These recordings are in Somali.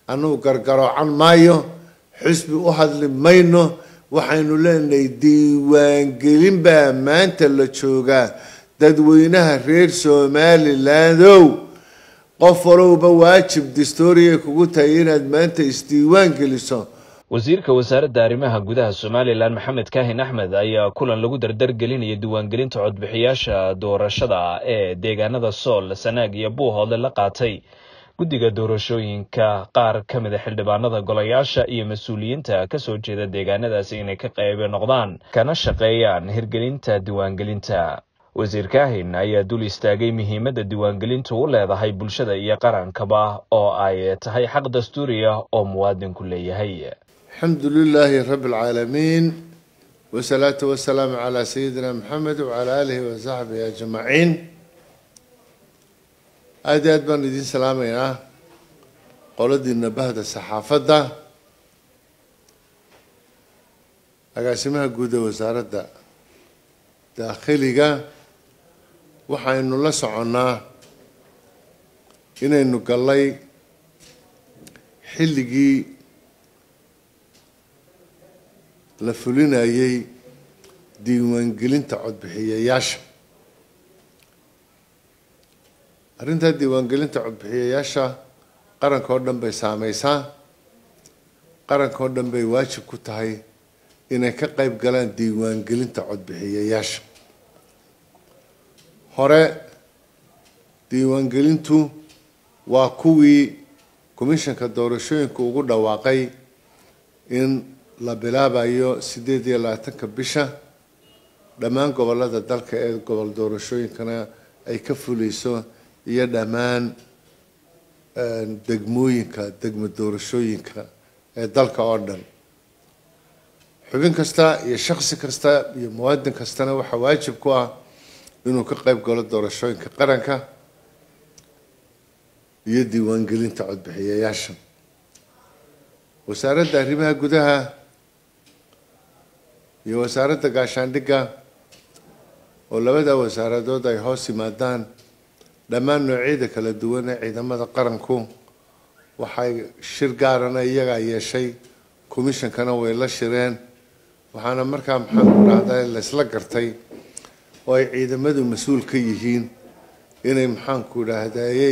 annugu gargaroocan maayo xisbi u hadli mayno waxaynu leenahay diiwaangelin baa maanta la joogaa dadweynaha reer somalilandow qof walowba waajib dastooriyay kugu tahay inaad maanta isdiiwaan geliso wasiirka wasaaradda arrimaha gudaha somalilan maxamed kaahin axmed ayaa kulan lagu dardargelinaya diiwaangelinta codbixiyaasha doorashada ee deegaanada sool sanaag iyo buuhoodle la qaatay guddiga doorashooyinka qaar ka mida xildhibaanada golayaasha iyo mas-uuliyiinta kasoo jeeda deegaanadaasi inay ka qayb noqdaan kana shaqeeyaan hirgelinta diiwaangelinta wasiir kaahin ayaa dul istaagay muhiimadda diiwaangelintu u leedahay bulshada iyo qarankaba oo ay tahay xaq dastuuri ah oo muwaadinku leeyahay alxamdu lilaahi rabi alcaalamiin wasalaatu wasalaamu calaa sayidina maxamed wacalaa aalihi wasaxbihi ajmaciin aada iyo aad baan idiin salaamaynaa qoladiina bahda saxaafadda agaasimaha guud ee wasaaradda daakhiliga waxaynu la soconnaa inaynu gallay xilligii la fulinayay diiwaangelinta codbixiyayaasha arrintaa diiwaangelinta codbixiyayaasha qaranka oo dhan bay saameysaa qaranka oo dhan bay waajib ku tahay inay ka qayb galaan diiwaangelinta codbixiyayaasha hore diiwaangelintu waa kuwii commishanka doorashooyinka ugu dhawaaqay in la bilaabayo sideed iyo labaatanka bisha dhammaan gobolada dalka ee gobol doorashooyinkana ay ka fuleyso iyo dhammaan degmooyinka degmo doorashooyinka ee dalka oo dhan xubin kasta iyo shaksi kasta iyo muwaadin kastana waxaa waajib ku ah inuu ka qayb galo doorashooyinka qaranka iyo diiwaangelinta codbixiyayaasha wasaaradda arrimaha gudaha iyo wasaaradda gaashaandhigga oo labada wasaaradood ay hoos yimaadaan dhammaan noocyada kala duwan ee ciidamada qaranku waxay shir gaarana iyagaa yeeshay commishonkana way la shireen waxaana markaa maxaanku dhahdaa laysla gartay oo ay ciidamadu mas-uul ka yihiin inay maxaanku dhahdayey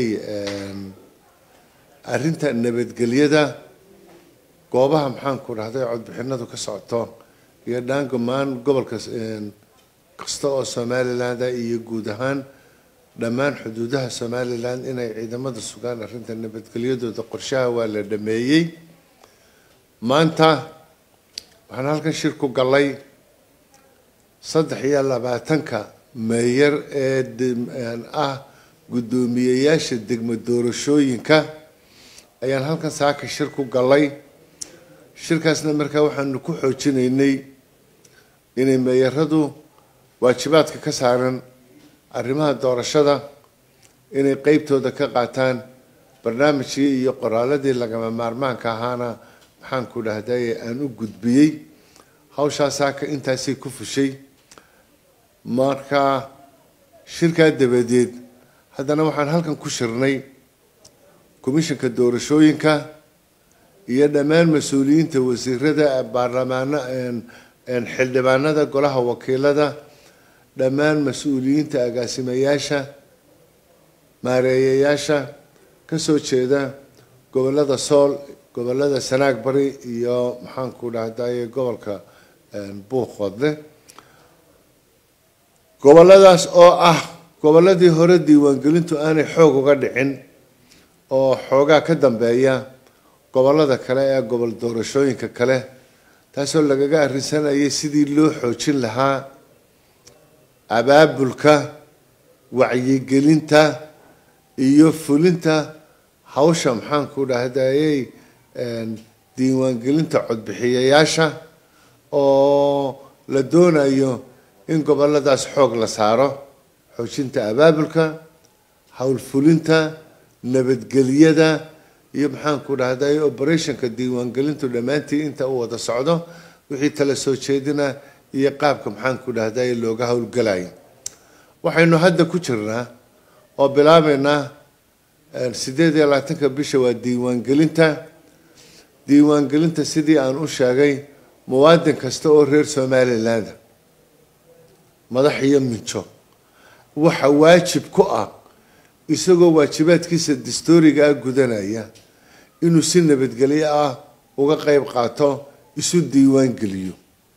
arrinta nabadgelyada goobaha maxaanku dhahday codbixinadu ka socoto iyo dhaangamaan gobolka kasta oo somaliland iyo guud ahaan dhammaan xuduudaha somaliland inay ciidamada sugaan arrinta nabadgelyadooda qorshaha waa la dhameeyey maanta waxaan halkan shir ku gallay saddex iyo labaatanka meeyar ee ah guddoomiyeyaasha degmo doorashooyinka ayaan halkan saaka shir ku gallay shirkaasna markaa waxaanu ku xoojinaynay inay meeyaradu waajibaadka ka saaran arrimaha doorashada inay qeybtooda ka qaataan barnaamijkii iyo qoraaladii lagama maarmaanka ahaana maxaanku dhahdaye aan u gudbiyey hawshaa saaka intaasay ku fushay marka shirkaa dabadeed haddana waxaan halkan ku shirnay commishanka doorashooyinka iyo dhammaan mas-uuliyiinta wasiirada baarlamaano xildhibaanada golaha wakiilada dhammaan mas-uuliyiinta agaasimayaasha maareeyayaasha kasoo jeeda gobolada sool gobolada sanaag bari iyo maxaanku dhahdaye gobolka buuqoodle goboladaas oo ah goboladii hore diiwaangelintu aanay xoog uga dhicin oo xoogaa ka dambeeya gobolada kale ee gobol doorashooyinka kale taasoo lagaga arrinsanayay sidii loo xoojin lahaa abaabulka wacyigelinta iyo fulinta hawsha maxaanku dhahdayey diiwaangelinta codbixiyayaasha oo la doonayo in goboladaas xoog la saaro xoojinta abaabulka howlfulinta nabadgelyada iyo maxaanku dhahday operationka diiwaangelintu dhammaantii inta uu wada socdo wixii tala soo jeedina iyo qaabka maxaanku dhahday looga howlgalayo waxaynu hadda ku jirnaa oo bilaabeynaa sideed iyo labaatanka bisha waa diiwaangelinta diiwaangelinta sidii aan u sheegay muwaadin kasta oo reer somaliland madax iyo minjo waxa waajib ku ah isagoo waajibaadkiisa dastooriga ah gudanaya inuu si nabadgelyo ah uga qeyb qaato isu diiwaan geliyo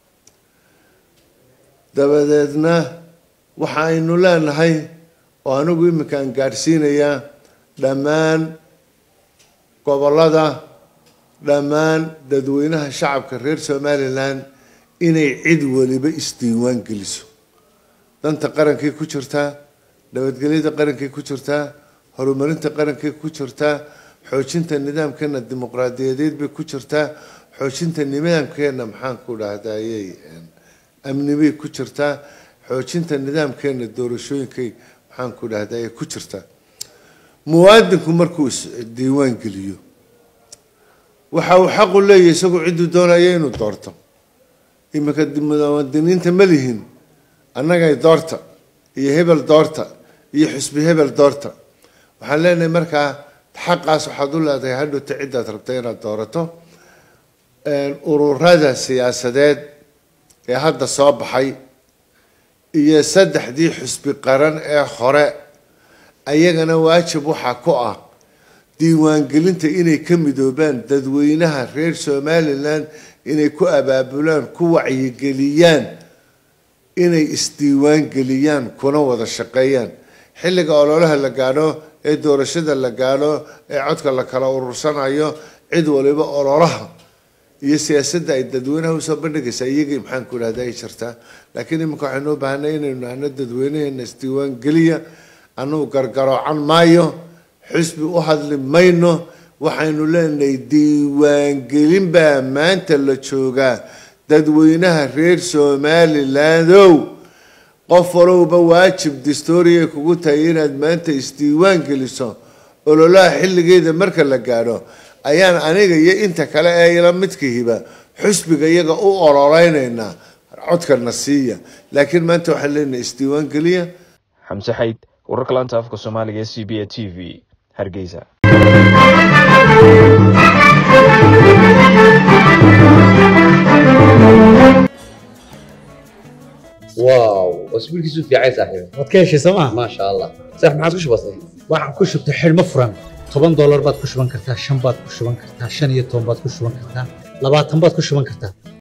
dabadeedna waxa aynu leenahay oo anigu iminka aan gaadhsiinayaa dhammaan gobollada dhammaan dadweynaha shacabka reer somaliland inay cid waliba isdiiwaan geliso danta qarankay ku jirtaa nabadgelyada qarankay ku jirtaa horumarinta qarankay ku jirtaa xoojinta nidaamkeena dimuqraadiyadeed bay ku jirtaa xoojinta nidaamkeena maxaan ku dhahdayey amnibay ku jirtaa xoojinta nidaamkeena doorashooyinkay maxaan ku dhahdaye ku jirtaa muwaadinku markuu isdiiwaan geliyo waxa uu xaqu leeyahay isagoo cidduu doonaya inuu doorto iminka muwaadiniinta ma lihin annagay doorta iyo hebel doorta iyo xusbi hebel doorta waxaan leenahay markaa xaqaas waxaad u leedahay hadhowta ciddaad rabta inaad doorato ururada siyaasadeed ee hadda soo baxay iyo saddexdii xusbi qaran ee hore ayagana waajib waxaa ku ah diiwaangelinta inay ka midoobaan dadweynaha reer somaliland inay ku abaabulaan ku wacyigeliyaan inay isdiiwaangeliyaan kuna wada shaqeeyaan xilliga ololaha la gaadho ee doorashada la gaadho ee codka la kala urursanayo cid waliba ololaha iyo siyaasadda ay dadweynaha usoo bandhigaysaa iyagii maxaan ku idhahda ay jirtaa laakiin iminka waxaynu u baahanay inaynu nahno dadweynaheena isdiiwaan geliya anugu gargaroocan maayo xisbi u hadli mayno waxaynu leenahay diiwaangelin baa maanta la joogaa dadweynaha reer somalilandow qof walowba waajib dastooriya kugu tahay inaad maanta isdiiwaan geliso ololaha xilligeeda marka la gaadho ayaan aniga iyo inta kale ee ila midkihiba xusbiga iyaga u ololeynaynaa codkana siiya laakiin maanta waxaan leenahay isdiiwaan geliya xamse xayd wararka laanta afka soomaaliga e c b a t v hargeysa واو اسبوع كيسو في عايز صاحبي waad ka heshay sooma ما شاء الله صح ما عادش بسيط waxaan ku shubtay xidhmo furan toban doolar baad ku shuban kartaa shan baad ku shuban kartaa shan iyo toban baad ku shuban kartaa labaatan baad ku shuban kartaa